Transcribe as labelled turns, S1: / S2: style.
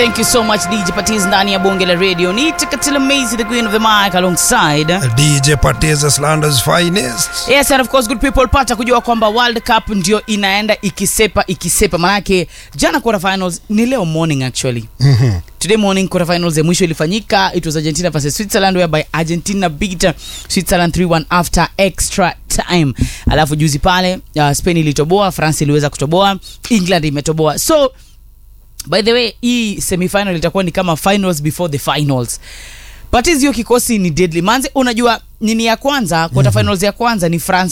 S1: Thank you so much DJ Patiz ndani ya bonge la radio. Ni Katila Macy the queen of the mic alongside
S2: DJ Patiza Slanders finest.
S1: Yes, and of course good people pata kujua kwamba World Cup ndio inaenda ikisepa ikisepa, manake jana quarter finals ni leo morning actually.
S2: Mhm.
S1: Today morning quarter finals ya mwisho ilifanyika. It was Argentina versus Switzerland whereby Argentina beat Switzerland 3-1 after extra time. Alafu juzi pale uh, Spain ilitoboa, France iliweza kutoboa, England imetoboa. So by the way hii semifinal itakuwa ni kama finals before the finals but hiyo kikosi ni deadly manze unajua nini ya kwanza quarter finals ya kwanza ni france